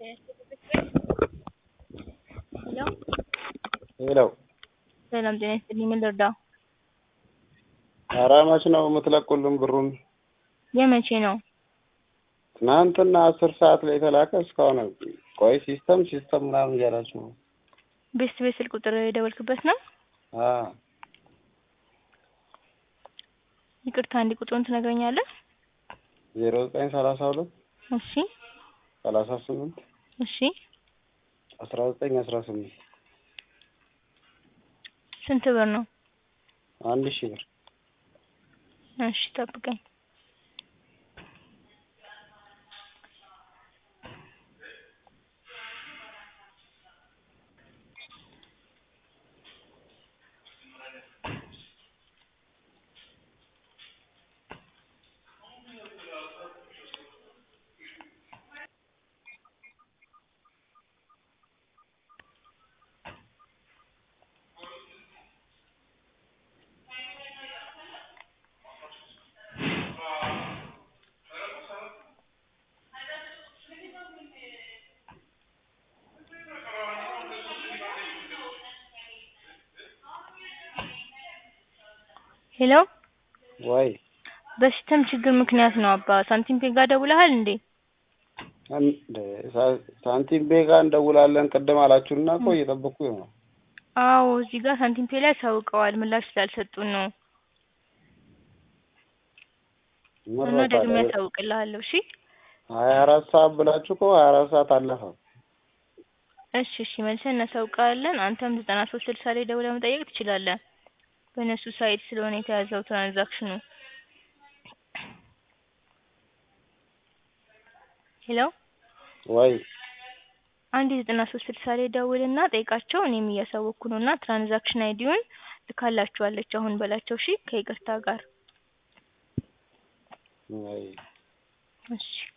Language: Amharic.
ሄሎ ሄሎ ሰላም ጤና ይስጥልኝ። ምን ልርዳው? ኧረ መች ነው የምትለቁልን ብሩን? የመቼ ነው? ትናንትና አስር ሰዓት ላይ የተላከ እስካሁን ቆይ ሲስተም ሲስተም ምናምን እያላችሁ ነው። ቤስት ቤት ስልክ ቁጥር የደወልክበት ነው? አዎ ይቅርታ አንዴ ቁጥሩን ትነግረኛለህ? ዜሮ ዘጠኝ ሰላሳ ሁለት እሺ ሰላሳ ስምንት እሺ አስራ ዘጠኝ አስራ ስምንት ስንት ብር ነው? አንድ ሺህ ብር እሺ ጠብቀኝ። ሄሎ ወይ በሲስተም ችግር ምክንያት ነው አባ። ሳንቲም ፔ ጋር ደውለሃል እንዴ? እንደ ሳ- ሳንቲም ቤጋ እንደውላለን ቅድም አላችሁና እኮ እየጠበኩኝ ነው። አዎ እዚህ ጋር ሳንቲም ፔ ላይ አሳውቀዋል ምላሽ ስላልሰጡን ነው እና ምረጥ ደግሜ አለ። ያሳውቅልሃለሁ። እሺ ሀያ አራት ሰዓት ብላችሁ እኮ ሀያ አራት ሰዓት አለፈ። እሺ እሺ መልሰን እናሳውቃለን። አንተም ዘጠና ሶስት ስልሳ ላይ ደውለህ መጠየቅ ትችላለህ። በእነሱ ሳይት ስለሆነ የተያዘው ትራንዛክሽኑ። ሄሎ ወይ አንድ ዘጠና ሶስት ስልሳ ላይ ደውልና ጠይቃቸው። እኔም እያሳወቅኩ ነው እና ትራንዛክሽን አይዲውን ልካላችኋለች አሁን በላቸው። እሺ ከይቅርታ ጋር ወይ እሺ